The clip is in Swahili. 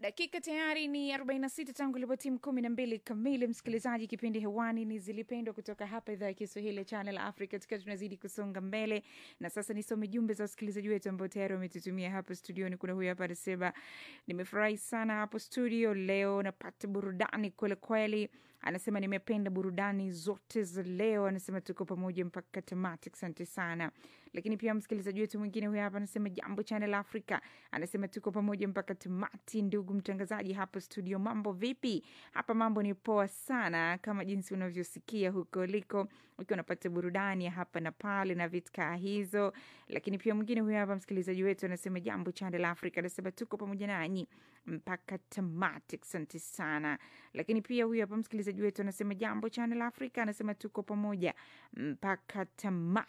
Dakika tayari ni 46 tangu ilipotimu kumi na mbili kamili. Msikilizaji, kipindi hewani ni Zilipendwa kutoka hapa idhaa ya Kiswahili ya Channel Africa, tukiwa tunazidi kusonga mbele. Na sasa nisome jumbe za wasikilizaji wetu ambao tayari wametutumia hapa studioni. Kuna huyu hapa anasema, nimefurahi sana hapo studio leo, napata burudani kweli kweli. Anasema nimependa burudani zote za leo, anasema tuko pamoja mpaka tamati. Asante sana. Lakini pia msikilizaji wetu mwingine huyu hapa anasema, jambo Channel Africa, anasema tuko pamoja mpaka tamati. Ndugu mtangazaji hapo studio, mambo vipi? Hapa mambo ni poa sana, kama jinsi unavyosikia huko liko, ukiwa unapata burudani ya hapa na pale na vitkaa hizo. Lakini pia mwingine huyu hapa msikilizaji wetu anasema, jambo Channel Africa, anasema tuko pamoja nanyi mpaka tamati. Asante sana. Lakini pia huyu hapa msikilizaji wetu anasema jambo Channel Africa, anasema tuko pamoja mpaka tamati.